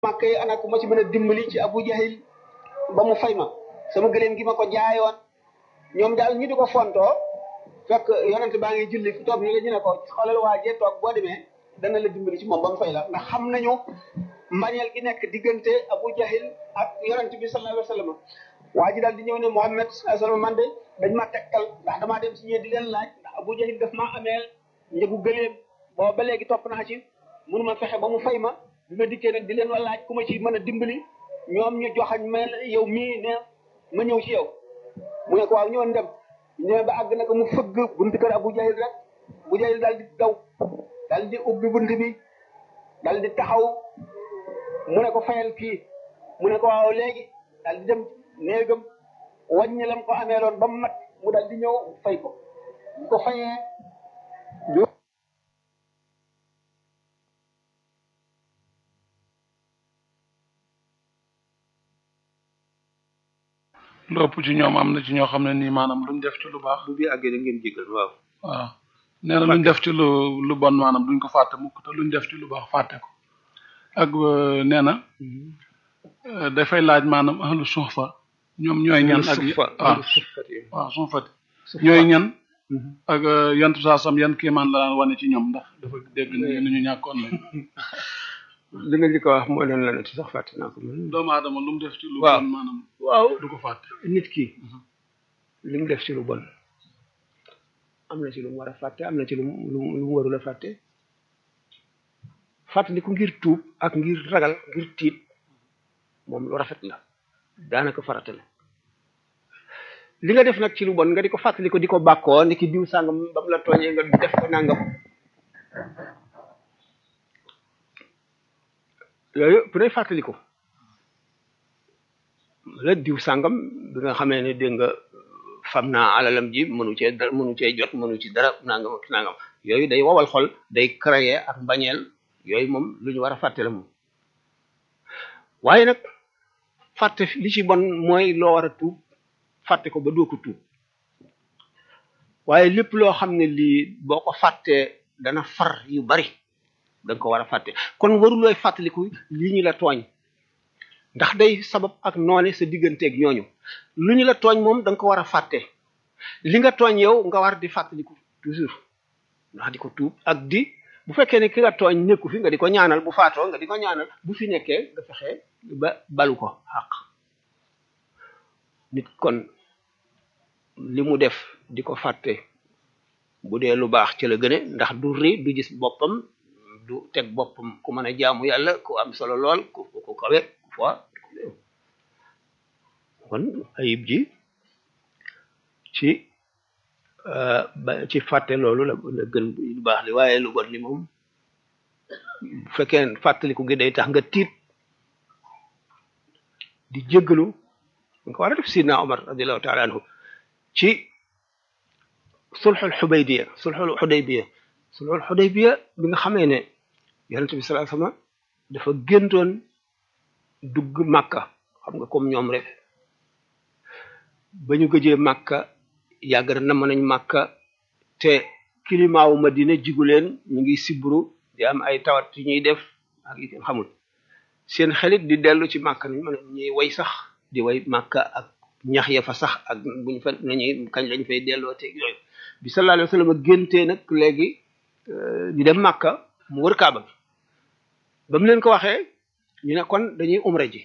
màkk yi ana ku ma ci mën a dimbali ci Abu Jahil ba mu fay ma sama gëléem gi ma ko jaayoon ñoom daal ñu di ko fontoo fekk yonent baa ngi julli fi toog ñu ñu ne ko xoolal waa jee toog boo demee dana la dimbali ci moom ba mu fay la ndax xam nañu mbañeel gi nekk diggante Abu Jahil ak yonent bi sallallahu alayhi wa sallam waa ji daal di ñëw ne Muhammad sallallahu alayhi wa sallam man de dañ ma tegtal ndax damaa dem si ñee di leen laaj ndax Abu Jahil daf maa ameel njëgu gëléem booba ba léegi topp naa ci mënu ma fexe ba mu fay ma bi ma dikkee nag di leen wa laaj ku ma ci mën a dimbali ñoom ñu joxañ ma yow mii ne ma ñëw ci yow mu ne ko waaw ñëwoon dem ñëwee ba àgg na ko mu fëgg buntu kër Abu Jahil rek Abu Jahil daal di daw daal di ubbi bunt bi daal di taxaw mu ne ko fayal kii mu ne ko waaw léegi daal di dem néegam wàññi lam ko amee loon ba mu mat mu daal di ñëw fay ko bu ko fayee lu ëpp ci ñoom am na ci ñoo xam ne nii maanaam luñ def ci lu baax bu bi àggee da ngeen jégal waaw waaw nee na luñ def ci lu lu bon maanaam duñ ko fàtte mukk te luñ def ci lu baax fàtte ko ak nee na dafay laaj maanaam ahlu suufa ñoom ñooy ñan ak waaw waaw suufati ñooy ñan ak yantu saa sam yan kiimaan la daan wane ci ñoom ndax dafa dégg ni ñu ñàkkoon lañ li nga li ko wax moo doon la ne sax fàtte naa ko man doomu aadama lu mu def ci lu waaw bon maanaam waaw du ko fàtte nit ki li mu def ci lu bon am na ci lu mu war a fàtte am na ci lu mu lu mu lu mu warul a fàtte fàttali ko ngir tuub ak ngir ragal ngir tiit moom lu rafet la daanaka farata la li nga def nag ci lu bon nga di ko fàttali ko di ko bàkkoo ni ki diw sàngam ba mu la tooñee nga def ko nangam yooyu bu dee fàttali ko la diw sàngam bi nga xamee ne dégg nga fam naa alalam ji mënu cee dara mënu cee jot mënu ci dara nangam ak nangam yooyu day wowal xol day créer ak mbañeel yooyu moom lu ñu war a fàtte la moom waaye nag fàtte li ci bon mooy loo war a tuub fàtte ko ba doo ko tuub waaye lépp loo xam ne lii boo ko fàttee dana far yu bari da nga ko war a fàtte kon warulooy fàttaliku lii ñu la tooñ ndax day sabab ak noone sa digganteeg ñooñu lu ñu la tooñ moom da nga ko war a fàtte li nga tooñ yow nga war di fàttaliku toujours ndax di ko tuub ak di bu fekkee ne ki nga tooñ nekku fi nga di ko ñaanal bu faatoo nga di ko ñaanal bu fi nekkee nga fexe ba balu ko xaq nit kon li mu def di ko fàtte bu dee lu baax ci la gëne ndax du ri du gis boppam du teg boppam ku mën a jaamu yàlla ku am solo lool ku ku kawe ku fois kon ayib ji ci ba ci fàtte loolu la la gën lu baax li waaye lu bon li moom bu fekkee fàttaliku gi day tax nga tiit di jéggalu nga ko war a def sidna Omar radiallahu taala anhu ci sulxul xudaybiya sulxul xudaybiya sulxul xudaybiya bi nga xamee ne yonente bi sallallahu alayhi wasallam dafa géntoon dugg màkka xam nga comme ñoom rek ba ñu gëjee màkka yàgg na namm nañ màkka te climat wu Madina jigu leen ñu ngi sibru di am ay tawat yu ñuy def ak yi kenn xamul seen xelit di dellu ci màkka nañ mën ñuy way sax di way màkka ak ñax ya fa sax ak buñ fa nañuy kañ lañ fay delloo te yooyu bi sallallahu alayhi wasallam géntee nag léegi di dem màkka mu wër kaaba bi ba mu leen ko waxee ñu ne kon dañuy umra ji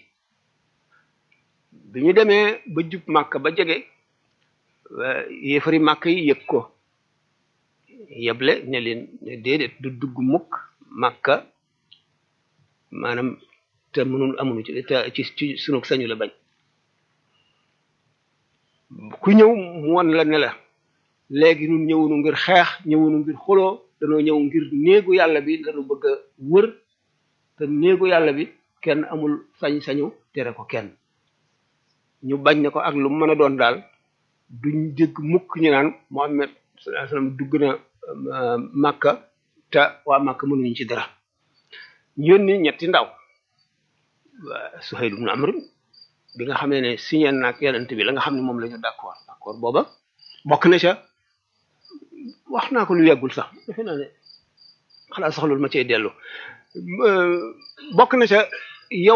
bi ñu demee ba jub màkka ba jege yéefari màkk yi yëg ko yeble ne leen ne déedéet du dugg mukk màkka maanaam te mënul amuñu ci te ci ci sunu sañu la bañ ku ñëw mu won la ne la léegi ñun ñëwunu ngir xeex ñëwunu ngir xuloo danoo ñëw ngir néegu yàlla bi lañu bëgg a wër te néegu yàlla bi kenn amul sañ-sañu tere ko kenn ñu bañ ne ko ak lu mën a doon daal duñ dégg mukk ñu naan Muhammad sallallahu alayhi wasallam dugg na Makka te waa Makka mënuñu ci dara ñu yónni ñetti ndaw Suhayl ibn Amr bi nga xamee ne signé naag yonent bi la nga xam ne moom la ñu d'accord d'accord booba bokk na ca wax naa ko lu yàggul sax defe naa ne xalaat sax loolu ma cee dellu bokk na ca yow